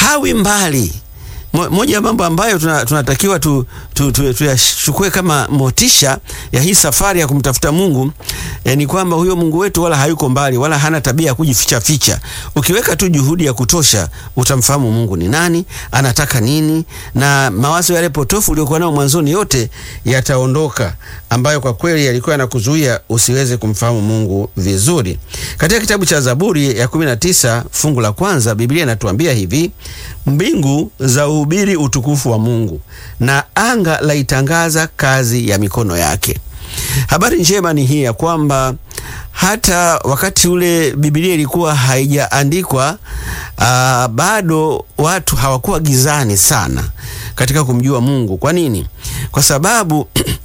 hawi mbali. Mo- Moja ya mambo ambayo tuna- tunatakiwa tu, tu, tu, tuyachukue kama motisha ya hii safari ya kumtafuta Mungu eh, ni kwamba huyo Mungu wetu wala hayuko mbali wala hana tabia ya kujificha ficha. Ukiweka tu juhudi ya kutosha, utamfahamu Mungu ni nani, anataka nini, na mawazo yale potofu uliokuwa nayo mwanzoni yote yataondoka, ambayo kwa kweli yalikuwa yanakuzuia usiweze kumfahamu Mungu vizuri. Katika kitabu cha Zaburi ya 19 fungu la kwanza, Biblia inatuambia hivi: mbingu za uhubiri utukufu wa Mungu na anga laitangaza kazi ya mikono yake. Habari njema ni hii ya kwamba hata wakati ule Biblia ilikuwa haijaandikwa, ah, bado watu hawakuwa gizani sana katika kumjua Mungu. Kwa nini? Kwa sababu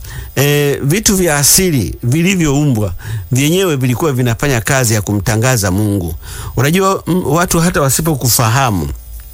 e, vitu vya asili vilivyoumbwa vyenyewe vilikuwa vinafanya kazi ya kumtangaza Mungu. Unajua m, watu hata wasipokufahamu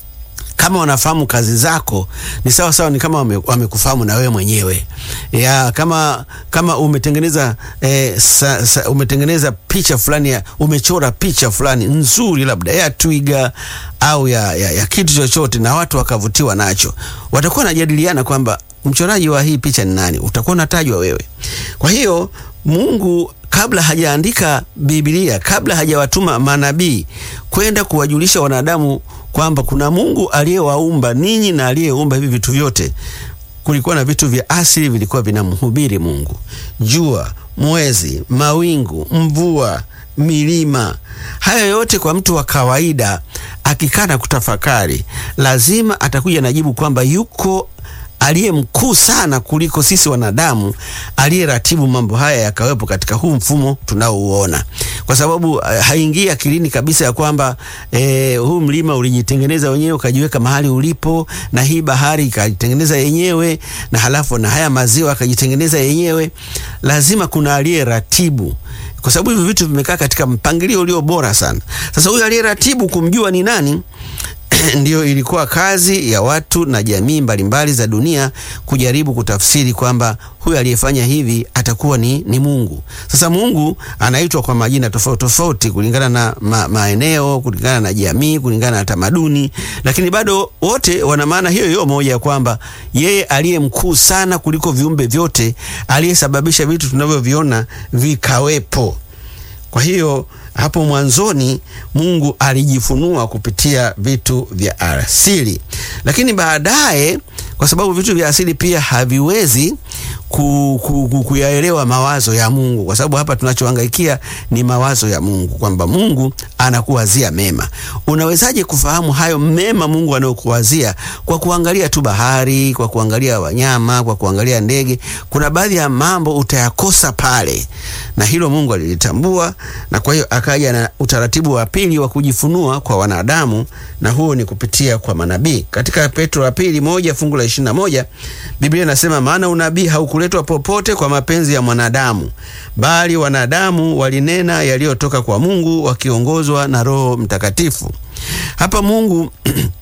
kama wanafahamu kazi zako ni sawa sawa, ni kama wame- wamekufahamu na wewe mwenyewe ya kama kama umetengeneza eh, sa, sa, umetengeneza picha fulani ya, umechora picha fulani nzuri labda ya twiga au ya, ya, ya kitu chochote na watu wakavutiwa nacho, watakuwa wanajadiliana kwamba mchoraji wa hii picha ni nani, utakuwa unatajwa wewe. Kwa hiyo Mungu kabla hajaandika Biblia, kabla hajawatuma manabii kwenda kuwajulisha wanadamu kwamba kuna Mungu aliyewaumba ninyi na aliyeumba hivi vitu vyote, kulikuwa na vitu vya asili vilikuwa vinamhubiri Mungu: jua, mwezi, mawingu, mvua, milima. Haya yote kwa mtu wa kawaida akikaa na kutafakari, lazima atakuja na jibu kwamba yuko aliye mkuu sana kuliko sisi wanadamu aliyeratibu mambo haya yakawepo katika huu mfumo tunaouona, kwa sababu uh, haingii akilini kabisa ya kwamba eh, huu mlima ulijitengeneza wenyewe ukajiweka mahali ulipo, na hii bahari ikajitengeneza yenyewe, na halafu na haya maziwa akajitengeneza yenyewe. Lazima kuna aliyeratibu kwa sababu hivi vitu vimekaa katika mpangilio ulio bora sana. Sasa huyu aliyeratibu kumjua ni nani ndiyo ilikuwa kazi ya watu na jamii mbalimbali za dunia kujaribu kutafsiri kwamba huyu aliyefanya hivi atakuwa ni, ni Mungu. Sasa Mungu anaitwa kwa majina tofauti tofauti kulingana na ma, maeneo, kulingana na jamii, kulingana na tamaduni, lakini bado wote wana maana hiyo hiyo moja ya kwamba yeye aliye mkuu sana kuliko viumbe vyote, aliyesababisha vitu tunavyoviona vikawepo. Kwa hiyo hapo mwanzoni Mungu alijifunua kupitia vitu vya asili, lakini baadaye, kwa sababu vitu vya asili pia haviwezi ku, ku, ku, kuyaelewa mawazo ya Mungu, kwa sababu hapa tunachohangaikia ni mawazo ya Mungu, kwamba Mungu anakuwazia mema. Unawezaje kufahamu hayo mema Mungu anayokuwazia? Kwa kuangalia tu bahari, kwa kuangalia wanyama, kwa kuangalia ndege. Kuna baadhi ya mambo utayakosa pale, na hilo Mungu alilitambua, na kwa hiyo akaja na utaratibu wa pili wa kujifunua kwa wanadamu, na huo ni kupitia kwa manabii. Katika Petro wa pili moja fungu la ishirini na moja Biblia inasema maana unabii haukuletwa popote kwa mapenzi ya mwanadamu, bali wanadamu walinena yaliyotoka kwa Mungu wakiongozwa na Roho Mtakatifu. Hapa Mungu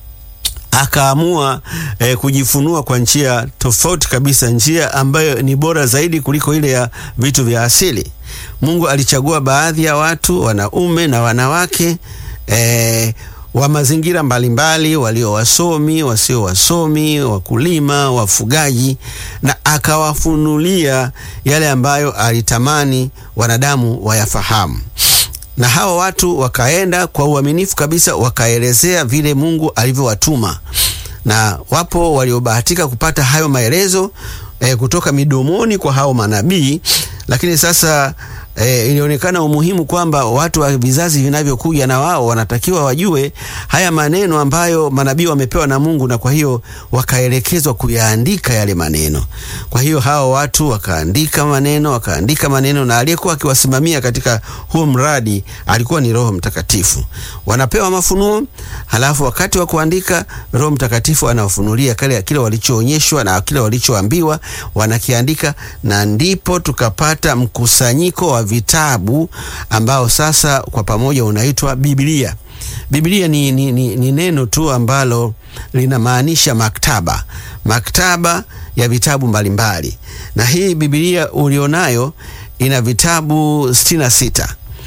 akaamua eh, kujifunua kwa njia tofauti kabisa, njia ambayo ni bora zaidi kuliko ile ya vitu vya asili. Mungu alichagua baadhi ya watu, wanaume na wanawake eh, wa mazingira mbalimbali, walio wasomi, wasio wasomi, wakulima, wafugaji, na akawafunulia yale ambayo alitamani wanadamu wayafahamu na hawa watu wakaenda kwa uaminifu kabisa, wakaelezea vile Mungu alivyowatuma, na wapo waliobahatika kupata hayo maelezo eh, kutoka midomoni kwa hao manabii. Lakini sasa eh, ilionekana umuhimu kwamba watu wa vizazi vinavyokuja na wao wanatakiwa wajue haya maneno ambayo manabii wamepewa na Mungu, na kwa hiyo wakaelekezwa kuyaandika yale maneno. Kwa hiyo hao watu wakaandika maneno, wakaandika maneno, na aliyekuwa akiwasimamia katika huo mradi alikuwa ni Roho Mtakatifu. Wanapewa mafunuo, halafu wakati wa kuandika Roho Mtakatifu anawafunulia kile kile walichoonyeshwa na kile walichoambiwa, wanakiandika, na ndipo tukapata mkusanyiko wa vitabu ambao sasa kwa pamoja unaitwa Biblia. Biblia ni, ni, ni, ni neno tu ambalo linamaanisha maktaba, maktaba ya vitabu mbalimbali. Na hii Biblia ulionayo ina vitabu sitini na sita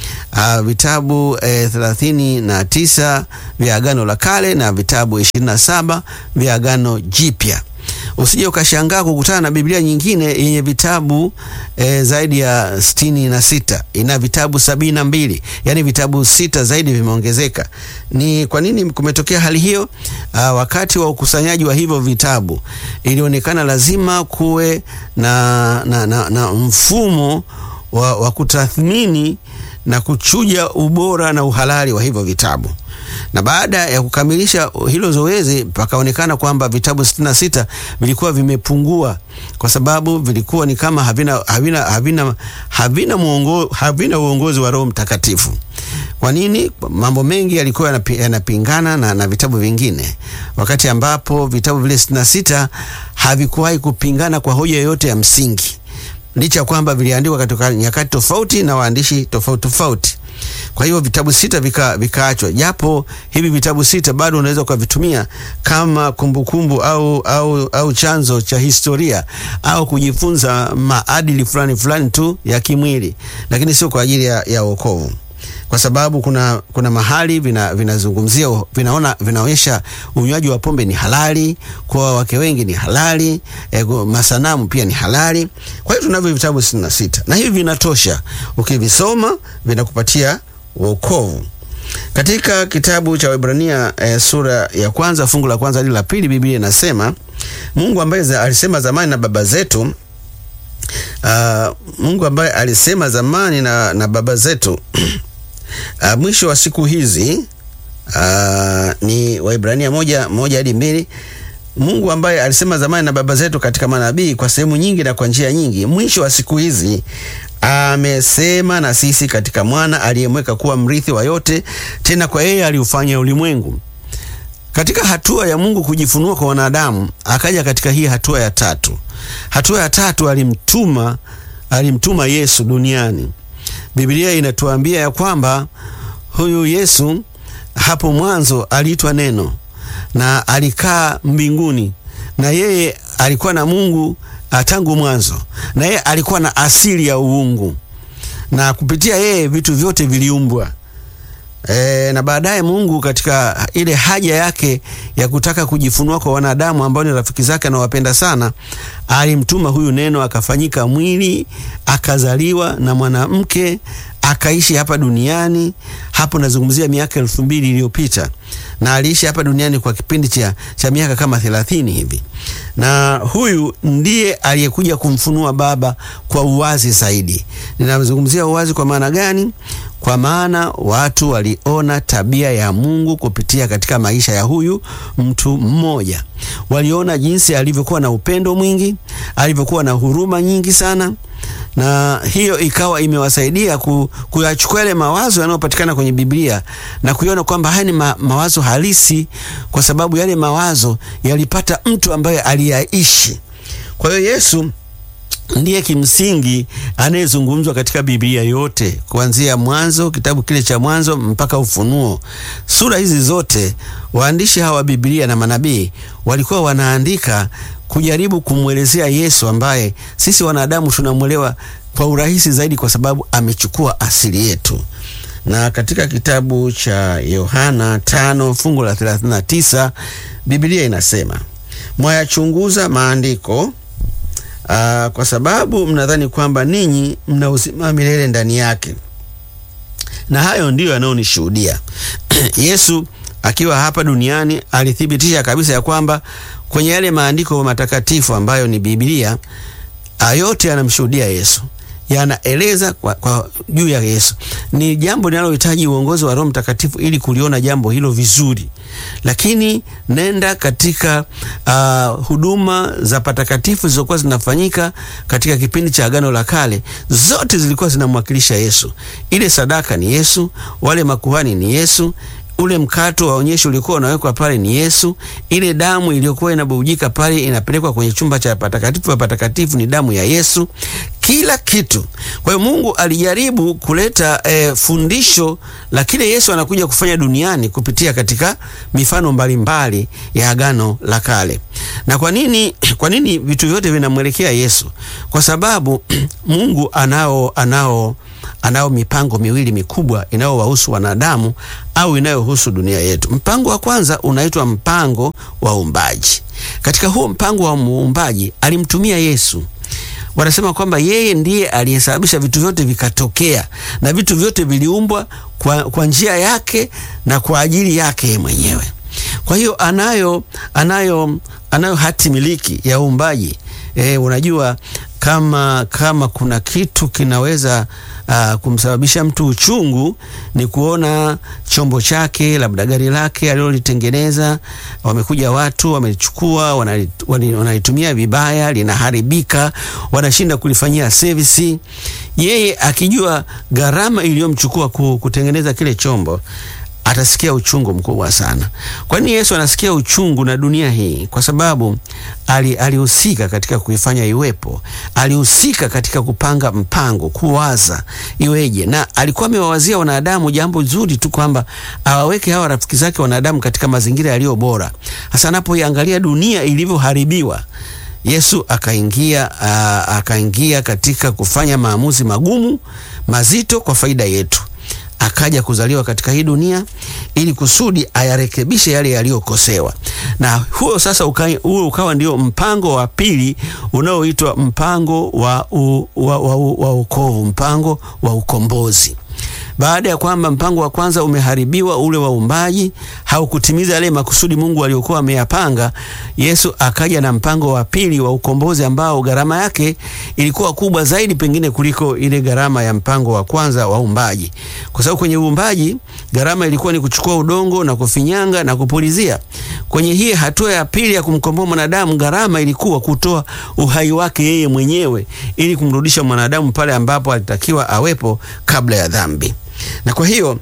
uh, vitabu eh, thelathini na tisa vya Agano la Kale na vitabu ishirini na saba vya Agano Jipya. Usije ukashangaa kukutana na Biblia nyingine yenye vitabu e, zaidi ya sitini na sita ina vitabu sabini na mbili yaani vitabu sita zaidi vimeongezeka. Ni kwa nini kumetokea hali hiyo? Aa, wakati wa ukusanyaji wa hivyo vitabu ilionekana lazima kuwe na, na, na, na mfumo wa, wa kutathmini na kuchuja ubora na uhalali wa hivyo vitabu na baada ya kukamilisha hilo zoezi pakaonekana kwamba vitabu 66 vilikuwa vimepungua kwa sababu vilikuwa ni kama havina, havina, havina, havina, muongo, havina uongozi wa Roho Mtakatifu. Kwa nini? Mambo mengi yalikuwa yanapi, yanapingana na, na vitabu vingine, wakati ambapo vitabu vile 66 havikuwahi kupingana kwa hoja yoyote ya msingi, licha kwamba viliandikwa katika nyakati tofauti na waandishi tofauti tofauti. Kwa hiyo vitabu sita vikaachwa vika, japo hivi vitabu sita bado unaweza ukavitumia kama kumbukumbu kumbu au, au, au chanzo cha historia au kujifunza maadili fulani fulani tu ya kimwili, lakini sio kwa ajili ya, ya wokovu kwa sababu kuna, kuna mahali vinazungumzia vina vinaona vinaonyesha unywaji wa pombe ni halali, kwa wake wengi ni halali, e, masanamu pia ni halali. Kwa hiyo tunavyo vitabu sitini na sita na hivi vinatosha, ukivisoma vinakupatia wokovu. Katika kitabu cha Waebrania e, sura ya kwanza fungu la kwanza hadi la pili Biblia inasema Mungu ambaye alisema zamani na baba zetu uh, Mungu ambaye alisema zamani na, na baba zetu Uh, mwisho wa siku hizi uh, ni Waibrania moja moja hadi mbili. Mungu ambaye alisema zamani na baba zetu katika manabii kwa sehemu nyingi na kwa njia nyingi, mwisho wa siku hizi amesema na sisi katika mwana aliyemweka kuwa mrithi wa yote, tena kwa yeye aliufanya ulimwengu. Katika hatua ya Mungu kujifunua kwa wanadamu, akaja katika hii hatua ya tatu. Hatua ya tatu alimtuma, alimtuma Yesu duniani. Biblia inatuambia ya kwamba huyu Yesu hapo mwanzo aliitwa Neno na alikaa mbinguni, na yeye alikuwa na Mungu tangu mwanzo, na yeye alikuwa na asili ya uungu, na kupitia yeye vitu vyote viliumbwa. E, na baadaye Mungu katika ile haja yake ya kutaka kujifunua kwa wanadamu ambao ni rafiki zake anawapenda sana, alimtuma huyu Neno akafanyika mwili, akazaliwa na mwanamke, akaishi hapa duniani. Hapo nazungumzia miaka elfu mbili iliyopita, na aliishi hapa duniani kwa kipindi cha, cha miaka kama thelathini hivi, na huyu ndiye aliyekuja kumfunua Baba kwa uwazi zaidi. Ninazungumzia uwazi kwa maana gani? Kwa maana watu waliona tabia ya Mungu kupitia katika maisha ya huyu mtu mmoja. Waliona jinsi alivyokuwa na upendo mwingi, alivyokuwa na huruma nyingi sana, na hiyo ikawa imewasaidia ku, kuyachukua yale mawazo yanayopatikana kwenye Biblia na kuiona kwamba haya ni ma, mawazo halisi, kwa sababu yale mawazo yalipata mtu ambaye aliyaishi. Kwa hiyo Yesu ndiye kimsingi anayezungumzwa katika Biblia yote kuanzia Mwanzo, kitabu kile cha Mwanzo mpaka Ufunuo. Sura hizi zote waandishi hawa wa Biblia na manabii walikuwa wanaandika kujaribu kumwelezea Yesu ambaye sisi wanadamu tunamwelewa kwa urahisi zaidi, kwa sababu amechukua asili yetu. Na katika kitabu cha Yohana tano fungu la 39 Biblia inasema mwayachunguza maandiko Aa, kwa sababu mnadhani kwamba ninyi mna uzima milele ndani yake, na hayo ndiyo yanayonishuhudia. Yesu akiwa hapa duniani alithibitisha kabisa ya kwamba kwenye yale maandiko matakatifu ambayo ni Biblia, yote yanamshuhudia Yesu, yanaeleza kwa, kwa juu ya Yesu. Ni jambo linalohitaji uongozi wa Roho Mtakatifu ili kuliona jambo hilo vizuri, lakini nenda katika uh, huduma za patakatifu zilizokuwa zinafanyika katika kipindi cha Agano la Kale, zote zilikuwa zinamwakilisha Yesu. Ile sadaka ni Yesu, wale makuhani ni Yesu ule mkato wa onyesho uliokuwa unawekwa pale ni Yesu. Ile damu iliyokuwa inabubujika pale inapelekwa kwenye chumba cha patakatifu pa patakatifu ni damu ya Yesu, kila kitu. Kwa hiyo Mungu alijaribu kuleta eh, fundisho la kile Yesu anakuja kufanya duniani kupitia katika mifano mbalimbali mbali ya Agano la Kale. Na kwa nini, kwa nini vitu vyote vinamwelekea Yesu? Kwa sababu Mungu anao anao anao mipango miwili mikubwa inayowahusu wanadamu au inayohusu dunia yetu. Mpango wa kwanza unaitwa mpango wa uumbaji. Katika huo mpango wa muumbaji alimtumia Yesu. Wanasema kwamba yeye ndiye aliyesababisha vitu vyote vikatokea, na vitu vyote viliumbwa kwa, kwa njia yake na kwa ajili yake mwenyewe. Kwa hiyo anayo, anayo, anayo hati miliki ya uumbaji. E, unajua kama, kama kuna kitu kinaweza uh, kumsababisha mtu uchungu ni kuona chombo chake labda gari lake alilolitengeneza, wamekuja watu wamechukua, wanalitumia vibaya, linaharibika, wanashinda kulifanyia service. Yeye akijua gharama iliyomchukua kutengeneza kile chombo atasikia uchungu mkubwa sana. Kwa nini Yesu anasikia uchungu na dunia hii? Kwa sababu alihusika ali katika kuifanya iwepo, alihusika katika kupanga mpango, kuwaza iweje, na alikuwa amewawazia wanadamu jambo zuri tu kwamba awaweke hawa rafiki zake wanadamu katika mazingira yaliyo bora, hasa anapoiangalia dunia ilivyoharibiwa. Yesu akaingia uh, akaingia katika kufanya maamuzi magumu mazito kwa faida yetu akaja kuzaliwa katika hii dunia ili kusudi ayarekebishe yale yaliyokosewa, na huo sasa uka, huo ukawa ndio mpango wa pili unaoitwa mpango wa, u, wa, wa, wa ukovu, mpango wa ukombozi. Baada ya kwamba mpango wa kwanza umeharibiwa, ule wa uumbaji haukutimiza yale makusudi Mungu aliyokuwa ameyapanga, Yesu akaja na mpango wa pili wa ukombozi ambao gharama yake ilikuwa kubwa zaidi pengine kuliko ile gharama ya mpango wa kwanza wa uumbaji, kwa sababu kwenye uumbaji gharama ilikuwa ni kuchukua udongo na kufinyanga na kupulizia. Kwenye hii hatua ya pili ya kumkomboa mwanadamu, gharama ilikuwa kutoa uhai wake yeye mwenyewe ili kumrudisha mwanadamu pale ambapo alitakiwa awepo kabla ya dhambi. Na kwa hiyo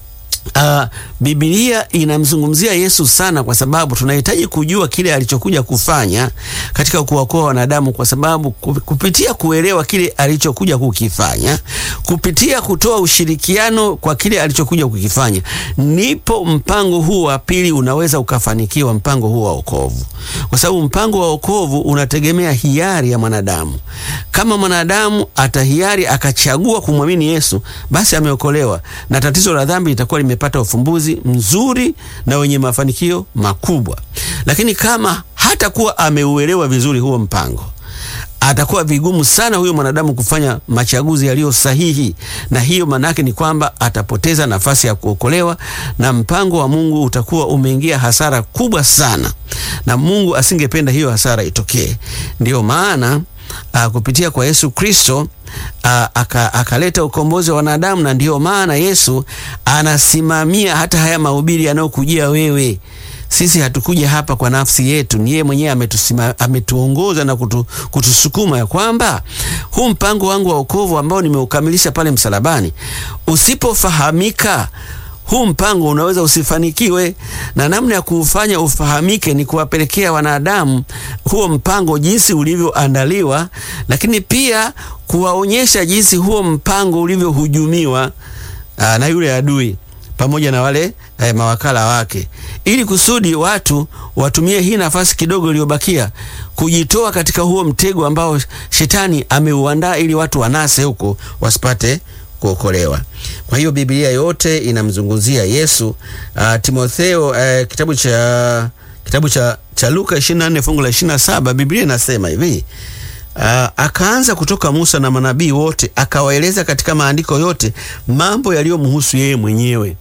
Uh, Biblia inamzungumzia Yesu sana kwa sababu tunahitaji kujua kile alichokuja kufanya katika kuwaokoa wanadamu, kwa sababu kupitia kuelewa kile alichokuja kukifanya, kupitia kutoa ushirikiano kwa kile alichokuja kukifanya, ndipo mpango huu wa pili unaweza ukafanikiwa, mpango huu wa wokovu, kwa sababu mpango wa wokovu unategemea hiari ya mwanadamu. Kama mwanadamu atahiari akachagua kumwamini Yesu, basi ameokolewa na tatizo la dhambi litakuwa limepata ufumbuzi mzuri na wenye mafanikio makubwa. Lakini kama hatakuwa ameuelewa vizuri huo mpango, atakuwa vigumu sana huyo mwanadamu kufanya machaguzi yaliyo sahihi, na hiyo maana yake ni kwamba atapoteza nafasi ya kuokolewa na mpango wa Mungu utakuwa umeingia hasara kubwa sana, na Mungu asingependa hiyo hasara itokee. Ndiyo maana Uh, kupitia kwa Yesu Kristo uh, akaleta aka ukombozi wa wanadamu, na ndiyo maana Yesu anasimamia hata haya mahubiri yanayokujia wewe. Sisi hatukuja hapa kwa nafsi yetu, ni yeye mwenyewe ametuongoza na kutu, kutusukuma ya kwamba huu mpango wangu wa wokovu ambao nimeukamilisha pale msalabani usipofahamika huu mpango unaweza usifanikiwe, na namna ya kuufanya ufahamike ni kuwapelekea wanadamu huo mpango jinsi ulivyoandaliwa, lakini pia kuwaonyesha jinsi huo mpango ulivyohujumiwa na yule adui pamoja na wale eh, mawakala wake, ili kusudi watu watumie hii nafasi kidogo iliyobakia kujitoa katika huo mtego ambao shetani ameuandaa ili watu wanase huko wasipate kuokolewa. Kwa hiyo Biblia yote inamzungumzia Yesu. Uh, Timotheo uh, kitabu cha kitabu cha, cha Luka 24 fungu la 27, Biblia inasema hivi uh, akaanza kutoka Musa na manabii wote akawaeleza katika maandiko yote mambo yaliyomhusu yeye mwenyewe.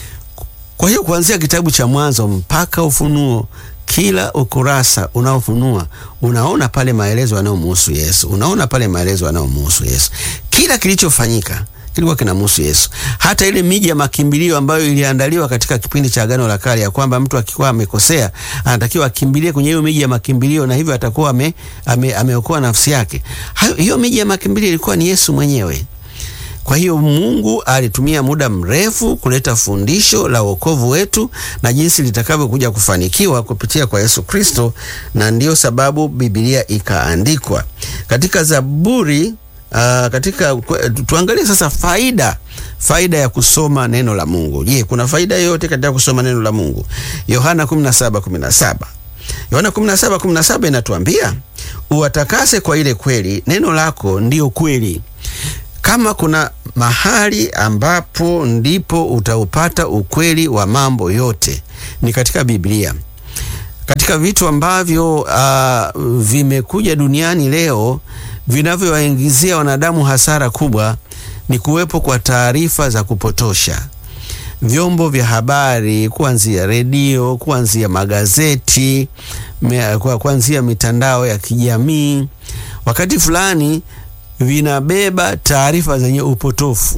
Kwa hiyo kuanzia kitabu cha Mwanzo mpaka Ufunuo kila ukurasa unaofunua unaona pale maelezo yanayomhusu Yesu, unaona pale maelezo yanayomhusu Yesu. Kila kilichofanyika kilikuwa kinamhusu Yesu. Hata ile miji ya makimbilio ambayo iliandaliwa katika kipindi cha Agano la Kale, ya kwamba mtu akikuwa amekosea anatakiwa akimbilie kwenye hiyo miji ya makimbilio, na hivyo atakuwa ame, ame, ameokoa nafsi yake. Hiyo miji ya makimbilio ilikuwa ni Yesu mwenyewe. Kwa hiyo Mungu alitumia muda mrefu kuleta fundisho la wokovu wetu na jinsi litakavyokuja kufanikiwa kupitia kwa Yesu Kristo, na ndiyo sababu Biblia ikaandikwa katika Zaburi. Uh, katika tuangalie sasa faida faida ya kusoma neno la Mungu. Je, kuna faida yoyote katika kusoma neno la Mungu? Yohana 17:17. Yohana 17:17 inatuambia uwatakase kwa ile kweli, neno lako ndiyo kweli. Kama kuna mahali ambapo ndipo utaupata ukweli wa mambo yote ni katika Biblia. Katika vitu ambavyo uh, vimekuja duniani leo vinavyowaingizia wanadamu hasara kubwa ni kuwepo kwa taarifa za kupotosha. Vyombo vya habari kuanzia redio, kuanzia magazeti, kuanzia mitandao ya kijamii, wakati fulani vinabeba taarifa zenye upotofu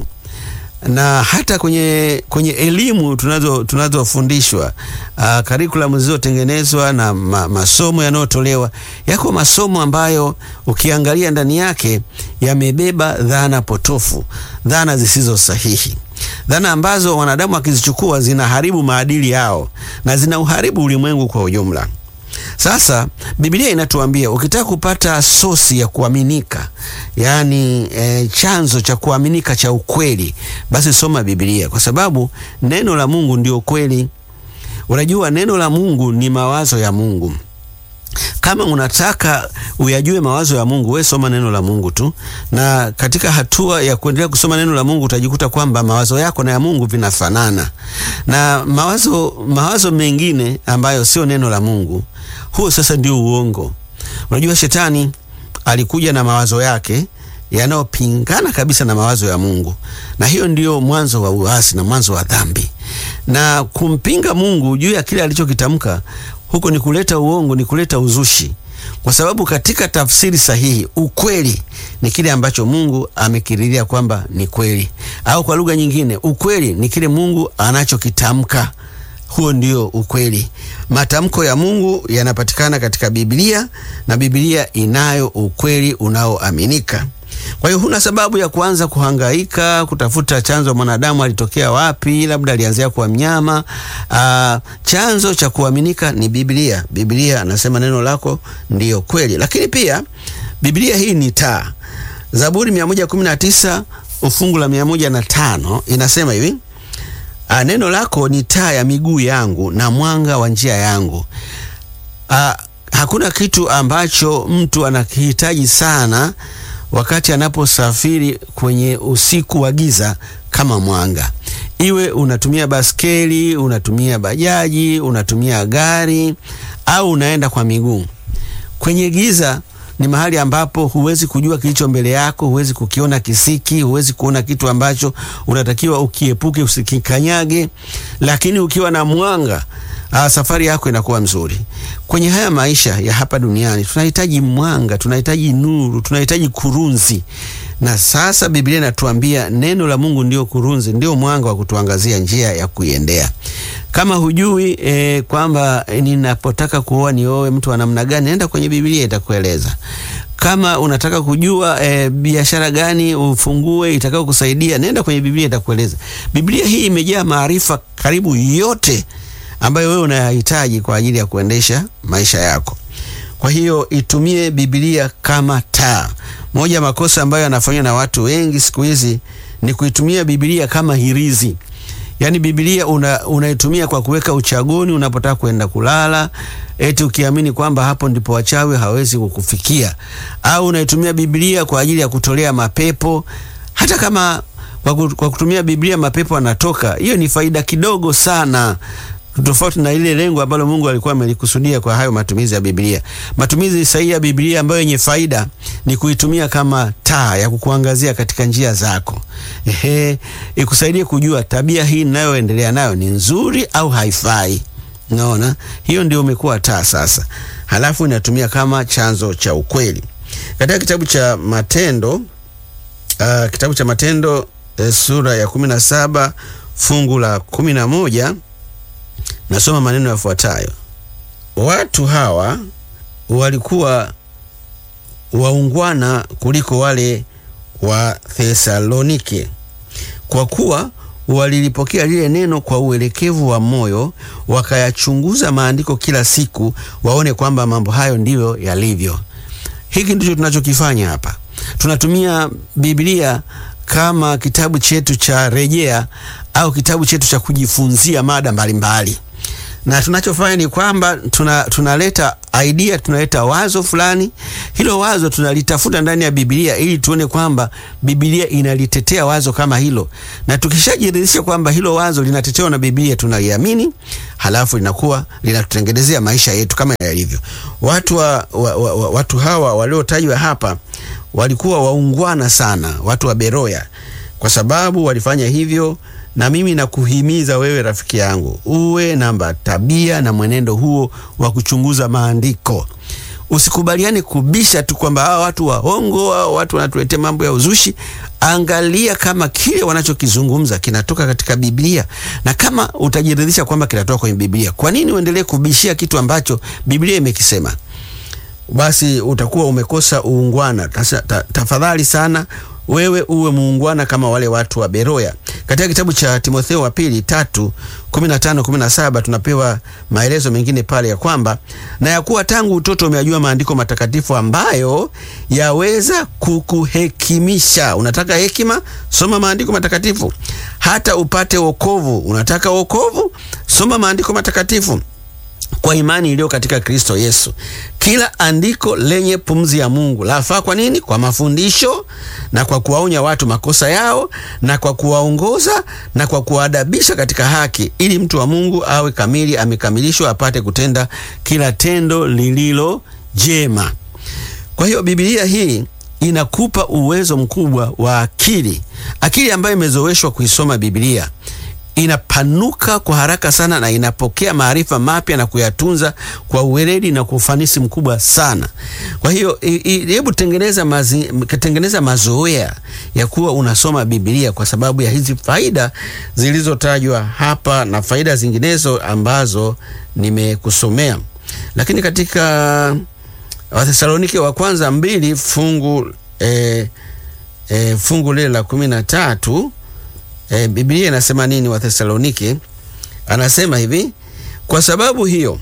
na hata kwenye, kwenye elimu tunazo tunazofundishwa uh, karikulamu zilizotengenezwa na ma, masomo yanayotolewa yako masomo ambayo ukiangalia ndani yake yamebeba dhana potofu, dhana zisizo sahihi, dhana ambazo wanadamu wakizichukua zinaharibu maadili yao na zinauharibu ulimwengu kwa ujumla. Sasa Biblia inatuambia ukitaka kupata sosi ya kuaminika, yaani e, chanzo cha kuaminika cha ukweli, basi soma Biblia, kwa sababu neno la Mungu ndio kweli. Unajua, neno la Mungu ni mawazo ya Mungu. Kama unataka uyajue mawazo ya Mungu, we soma neno la Mungu tu, na katika hatua ya kuendelea kusoma neno la Mungu utajikuta kwamba mawazo yako na ya Mungu vinafanana, na mawazo mawazo mengine ambayo sio neno la Mungu, huo sasa ndio uongo. Unajua, shetani alikuja na mawazo yake yanayopingana kabisa na mawazo ya Mungu, na hiyo ndio mwanzo wa uasi na mwanzo wa dhambi, na kumpinga Mungu juu ya kile alichokitamka huko ni kuleta uongo, ni kuleta uzushi, kwa sababu katika tafsiri sahihi ukweli ni kile ambacho Mungu amekiriria kwamba ni kweli, au kwa lugha nyingine, ukweli ni kile Mungu anachokitamka. Huo ndio ukweli. Matamko ya Mungu yanapatikana katika Biblia na Biblia inayo ukweli unaoaminika. Kwa hiyo huna sababu ya kuanza kuhangaika kutafuta chanzo mwanadamu alitokea wapi, labda alianzia kwa mnyama. Aa, chanzo cha kuaminika ni Biblia. Biblia anasema neno lako ndiyo kweli, lakini pia Biblia hii ni taa. Zaburi 119 ufungu la 105 inasema hivi: Aa, neno lako ni taa ya miguu yangu na mwanga wa njia yangu. Aa, hakuna kitu ambacho mtu anakihitaji sana wakati anaposafiri kwenye usiku wa giza kama mwanga. Iwe unatumia baskeli, unatumia bajaji, unatumia gari au unaenda kwa miguu, kwenye giza ni mahali ambapo huwezi kujua kilicho mbele yako, huwezi kukiona kisiki, huwezi kuona kitu ambacho unatakiwa ukiepuke, usikikanyage. Lakini ukiwa na mwanga Aa, safari yako inakuwa mzuri. Kwenye haya maisha ya hapa duniani tunahitaji mwanga, tunahitaji nuru, tunahitaji kurunzi. Na sasa Biblia inatuambia neno la Mungu ndio kurunzi, ndio mwanga wa kutuangazia njia ya kuiendea. Kama hujui e, kwamba e, ninapotaka kuoa nioe mtu wa namna gani, nenda kwenye Biblia itakueleza. Kama unataka kujua e, biashara gani ufungue itakao kusaidia, nenda kwenye Biblia itakueleza. Biblia hii imejaa maarifa karibu yote ambayo wewe unayahitaji kwa ajili ya kuendesha maisha yako. Kwa hiyo itumie Biblia kama taa. Moja ya makosa ambayo yanafanywa na watu wengi siku hizi ni kuitumia Biblia kama hirizi. Yaani Biblia una, unaitumia kwa kuweka uchagoni unapotaka kwenda kulala, eti ukiamini kwamba hapo ndipo wachawi hawezi kukufikia, au unaitumia Biblia kwa ajili ya kutolea mapepo. Hata kama kwa kutumia Biblia mapepo anatoka, hiyo ni faida kidogo sana tofauti na ile lengo ambalo Mungu alikuwa amelikusudia kwa hayo matumizi ya Biblia. Matumizi sahihi ya Biblia ambayo yenye faida ni kuitumia kama taa ya kukuangazia katika njia zako. Ehe, ikusaidie kujua tabia hii ninayoendelea nayo ni nzuri au haifai. Unaona, hiyo ndio umekuwa taa sasa. Halafu inatumia kama chanzo cha ukweli. Katika kitabu cha Matendo uh, kitabu cha Matendo eh, sura ya kumi na saba fungu la kumi na moja Nasoma maneno yafuatayo: watu hawa walikuwa waungwana kuliko wale wa Thesalonike, kwa kuwa walilipokea lile neno kwa uelekevu wa moyo, wakayachunguza maandiko kila siku, waone kwamba mambo hayo ndiyo yalivyo. Hiki ndicho tunachokifanya hapa. Tunatumia Biblia kama kitabu chetu cha rejea au kitabu chetu cha kujifunzia mada mbalimbali. na tunachofanya ni kwamba tuna, tunaleta idea, tunaleta wazo fulani. Hilo wazo tunalitafuta ndani ya Biblia ili tuone kwamba Biblia inalitetea wazo kama hilo, na tukishajiridhisha kwamba hilo wazo linatetewa na Biblia tunaliamini, halafu linakuwa linatutengenezea maisha yetu kama yalivyo. Watu, wa, wa, wa, wa, watu hawa waliotajwa hapa walikuwa waungwana sana, watu wa Beroya, kwa sababu walifanya hivyo na mimi nakuhimiza wewe rafiki yangu uwe namba tabia na mwenendo huo wa kuchunguza maandiko. Usikubaliane kubisha tu kwamba hawa watu waongo, hawa watu wanatuletea mambo ya uzushi. Angalia kama kile wanachokizungumza kinatoka katika Biblia, na kama utajiridhisha kwamba kinatoka kwenye Biblia, kwa nini uendelee kubishia kitu ambacho Biblia imekisema? Basi utakuwa umekosa uungwana. Tasa, ta, tafadhali sana wewe uwe muungwana kama wale watu wa Beroya. Katika kitabu cha Timotheo wa pili tatu kumi na tano kumi na saba tunapewa maelezo mengine pale ya kwamba na ya kuwa tangu utoto umeyajua maandiko matakatifu ambayo yaweza kukuhekimisha. Unataka hekima? Soma maandiko matakatifu hata upate wokovu. Unataka wokovu? Soma maandiko matakatifu kwa imani iliyo katika Kristo Yesu. Kila andiko lenye pumzi ya Mungu lafaa kwa nini? Kwa mafundisho na kwa kuwaonya watu makosa yao na kwa kuwaongoza na kwa kuwaadabisha katika haki, ili mtu wa Mungu awe kamili, amekamilishwa, apate kutenda kila tendo lililo jema. Kwa hiyo Biblia hii inakupa uwezo mkubwa wa akili, akili ambayo imezoeshwa kuisoma Biblia inapanuka kwa haraka sana na inapokea maarifa mapya na kuyatunza kwa uweledi na kwa ufanisi mkubwa sana. Kwa hiyo hebu tengeneza mazi, tengeneza mazoea ya kuwa unasoma Biblia kwa sababu ya hizi faida zilizotajwa hapa na faida zinginezo ambazo nimekusomea. Lakini katika Wathesalonike wa kwanza mbili fungu eh, eh, fungu lile la kumi na tatu E, Biblia inasema nini? Wathesalonike anasema hivi: kwa sababu hiyo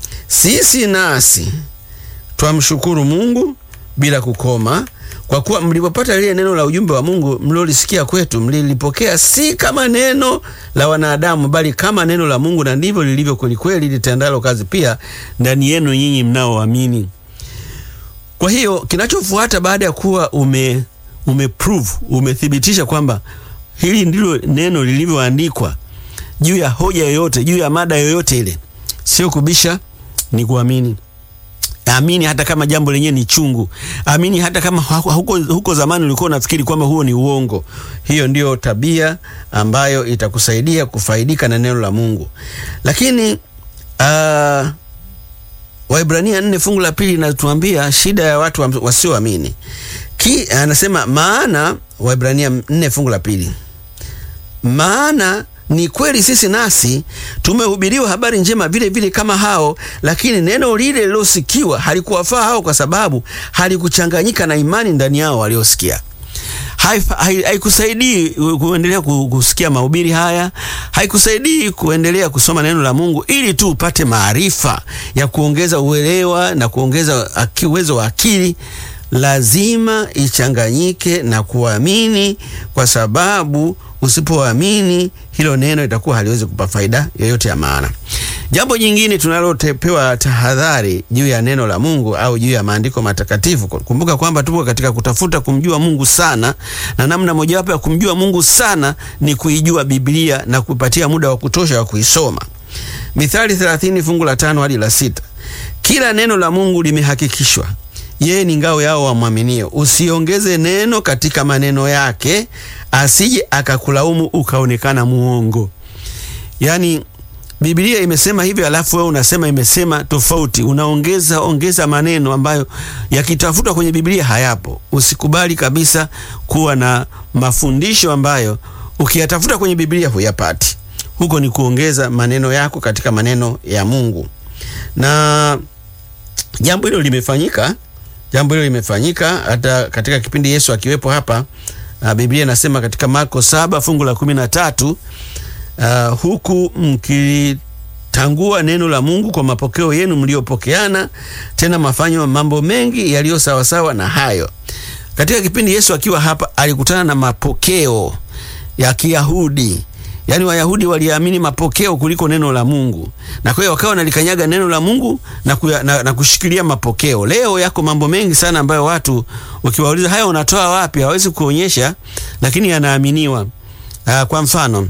sisi nasi twamshukuru Mungu bila kukoma, kwa kuwa mlipopata lile neno la ujumbe wa Mungu mlilolisikia kwetu, mlilipokea si kama neno la wanadamu, bali kama neno la Mungu, na ndivyo lilivyo kwelikweli, litendalo kazi pia ndani yenu nyinyi mnaoamini. Kwa hiyo kinachofuata baada ya kuwa ume umeprove umethibitisha kwamba hili ndilo neno lilivyoandikwa juu ya hoja yoyote, juu ya mada yoyote ile, sio kubisha, ni kuamini. Amini hata kama jambo lenyewe ni chungu. Amini hata kama huko, huko zamani ulikuwa unafikiri kwamba huo ni uongo. Hiyo ndiyo tabia ambayo itakusaidia kufaidika na neno la Mungu. Lakini uh, Waibrania nne fungu la pili inatuambia shida ya watu wasioamini. Ki anasema maana, Waibrania nne fungu la pili, maana ni kweli sisi nasi tumehubiriwa habari njema vile vile kama hao, lakini neno lile lilosikiwa halikuwafaa hao, kwa sababu halikuchanganyika na imani ndani yao waliosikia. Haikusaidii kuendelea kusikia mahubiri haya, haikusaidii kuendelea kusoma neno la Mungu ili tu upate maarifa ya kuongeza uelewa na kuongeza uwezo wa akili. Lazima ichanganyike na kuamini, kwa sababu usipoamini hilo neno itakuwa haliwezi kupa faida yoyote ya maana. Jambo jingine tunalopewa tahadhari juu ya neno la Mungu au juu ya maandiko matakatifu, kumbuka kwamba tupo katika kutafuta kumjua Mungu sana, na namna mojawapo ya kumjua Mungu sana ni kuijua Biblia na kupatia muda wa kutosha wa kuisoma. Mithali 30 fungu la tano hadi la sita. Kila neno la Mungu limehakikishwa yeye ni ngao yao wamwaminio. Usiongeze neno katika maneno yake, asije akakulaumu ukaonekana muongo. Yaani Biblia imesema hivyo, alafu wewe unasema imesema tofauti, unaongeza ongeza maneno ambayo yakitafutwa kwenye Biblia hayapo. Usikubali kabisa kuwa na mafundisho ambayo ukiyatafuta kwenye Biblia huyapati. Huko ni kuongeza maneno yako katika maneno ya Mungu, na jambo hilo limefanyika jambo hilo limefanyika hata katika kipindi Yesu akiwepo hapa. Uh, Biblia inasema katika Marko saba fungu la kumi na tatu uh, huku mkitangua neno la Mungu kwa mapokeo yenu mliopokeana, tena mafanywa mambo mengi yaliyo sawasawa na hayo. Katika kipindi Yesu akiwa hapa alikutana na mapokeo ya Kiyahudi Yaani Wayahudi waliamini mapokeo kuliko neno la Mungu, na kwa hiyo wakawa wanalikanyaga neno la Mungu na, kuya, na, na kushikilia mapokeo. Leo yako mambo mengi sana ambayo watu ukiwauliza haya unatoa wapi, hawezi kuonyesha, lakini yanaaminiwa. Uh, kwa mfano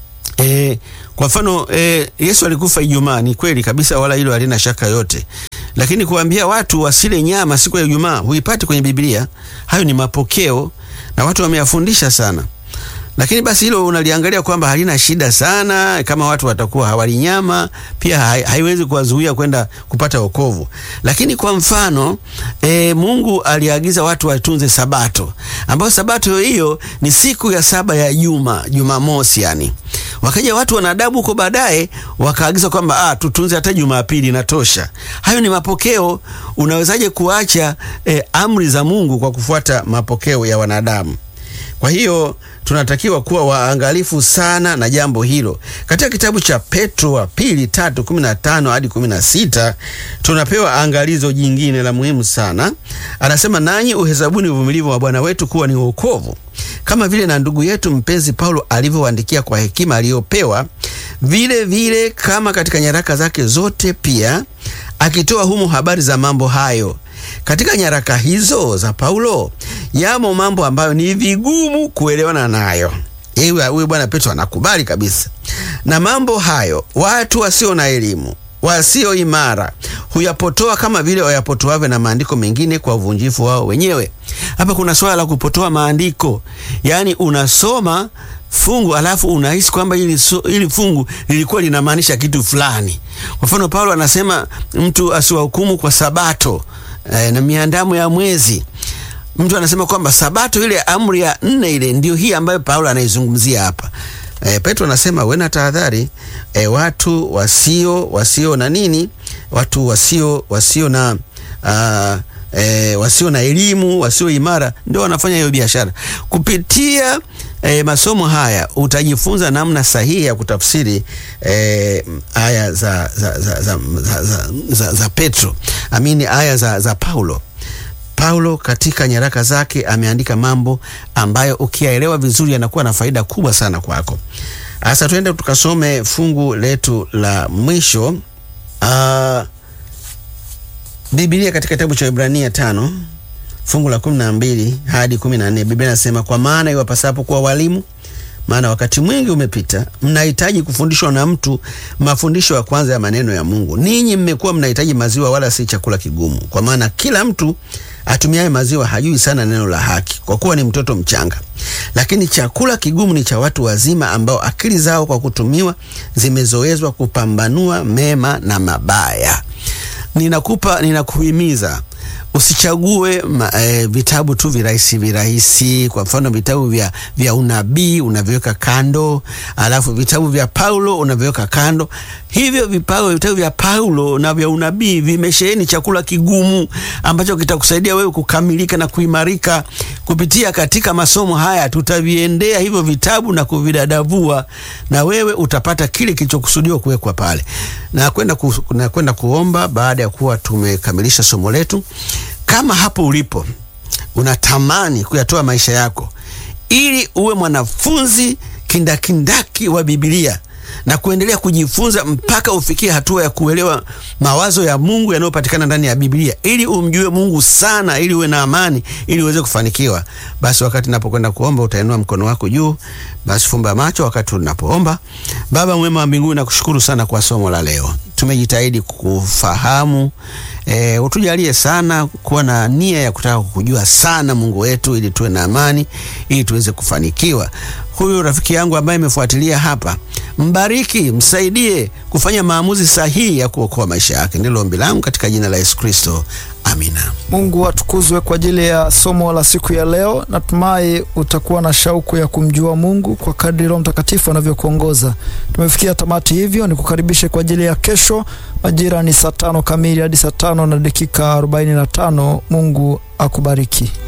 E, kwa mfano e, Yesu alikufa Ijumaa, ni kweli kabisa, wala hilo halina shaka yote, lakini kuambia watu wasile nyama siku ya Ijumaa huipati kwenye Biblia. Hayo ni mapokeo na watu wameyafundisha sana, lakini basi hilo unaliangalia kwamba halina shida sana. Kama watu watakuwa hawali nyama, pia hai, haiwezi kuwazuia kwenda kupata wokovu. Lakini kwa mfano e, Mungu aliagiza watu watunze Sabato, ambayo Sabato hiyo ni siku ya saba ya juma, Jumamosi yani Wakaja watu wanadabu huko baadaye wakaagiza kwamba ah, tutunze hata Jumapili inatosha. Hayo ni mapokeo. Unawezaje kuacha eh, amri za Mungu kwa kufuata mapokeo ya wanadamu? Kwa hiyo tunatakiwa kuwa waangalifu sana na jambo hilo. Katika kitabu cha Petro wa pili tatu kumi na tano hadi kumi na sita tunapewa angalizo jingine la muhimu sana. Anasema, nanyi uhesabuni uvumilivu wa Bwana wetu kuwa ni wokovu, kama vile na ndugu yetu mpenzi Paulo alivyoandikia kwa hekima aliyopewa, vile vile kama katika nyaraka zake zote pia akitoa humu habari za mambo hayo. Katika nyaraka hizo za Paulo yamo mambo ambayo ni vigumu kuelewana nayo. Huyu bwana Petro anakubali kabisa, na mambo hayo watu wasio na elimu, wasio imara huyapotoa kama vile wayapotoavyo na maandiko mengine kwa uvunjifu wao wenyewe. Hapa kuna swala la kupotoa maandiko, yaani unasoma fungu alafu unahisi kwamba hili, hili fungu lilikuwa linamaanisha kitu fulani. Kwa mfano, Paulo anasema mtu asiwahukumu kwa Sabato e, na miandamo ya mwezi. Mtu anasema kwamba Sabato ile amri ya nne ile ndio hii ambayo Paulo anaizungumzia hapa. E, Petro anasema wena tahadhari, e, watu wasio wasio na nini, watu wasio wasio na uh, E, wasio na elimu wasio imara ndio wanafanya hiyo biashara. Kupitia e, masomo haya utajifunza namna sahihi ya kutafsiri e, aya za, za, za, za, za, za, za, za Petro amini aya za, za Paulo. Paulo katika nyaraka zake ameandika mambo ambayo ukiyaelewa vizuri yanakuwa na faida kubwa sana kwako. Sasa tuende tukasome fungu letu la mwisho uh, Biblia katika kitabu cha Ibrania tano fungu la kumi na mbili hadi kumi na nne Biblia inasema kwa maana iwapasapo kuwa walimu, maana wakati mwingi umepita, mnahitaji kufundishwa na mtu mafundisho ya kwanza ya maneno ya Mungu. Ninyi mmekuwa mnahitaji maziwa, wala si chakula kigumu, kwa maana kila mtu atumiaye maziwa hajui sana neno la haki, kwa kuwa ni mtoto mchanga. Lakini chakula kigumu ni cha watu wazima, ambao akili zao kwa kutumiwa zimezoezwa kupambanua mema na mabaya. Ninakupa, ninakuhimiza usichague ma, e, vitabu tu virahisi virahisi. Kwa mfano vitabu vya, vya unabii unaviweka kando, alafu vitabu vya Paulo unaviweka kando. Hivyo vipao vitabu vya Paulo na vya unabii vimesheheni chakula kigumu ambacho kitakusaidia wewe kukamilika na kuimarika. Kupitia katika masomo haya tutaviendea hivyo vitabu na kuvidadavua, na wewe utapata kile kilichokusudiwa kuwekwa pale. Na kwenda ku, na kwenda kuomba baada ya kuwa tumekamilisha somo letu. Kama hapo ulipo unatamani kuyatoa maisha yako ili uwe mwanafunzi kindakindaki wa Biblia na kuendelea kujifunza mpaka ufikie hatua ya kuelewa mawazo ya Mungu yanayopatikana ndani ya Biblia, ili umjue Mungu sana, ili uwe na amani, ili uweze kufanikiwa, basi wakati napokwenda kuomba utainua mkono wako juu. Basi fumba macho wakati unapoomba. Baba mwema wa mbinguni, nakushukuru sana kwa somo la leo. Tumejitahidi kufahamu E, utujalie sana kuwa na nia ya kutaka kukujua sana Mungu wetu, ili tuwe na amani, ili tuweze kufanikiwa. Huyu rafiki yangu ambaye imefuatilia hapa, mbariki, msaidie kufanya maamuzi sahihi ya kuokoa maisha yake. Ndilo ombi langu katika jina la Yesu Kristo, amina. Mungu atukuzwe kwa ajili ya somo la siku ya leo. Natumai utakuwa na shauku ya kumjua Mungu kwa kadri Roho Mtakatifu anavyokuongoza. Tumefikia tamati, hivyo ni kukaribishe kwa ajili ya kesho. Majira ni saa tano kamili hadi saa tano na dakika arobaini na tano. Mungu akubariki.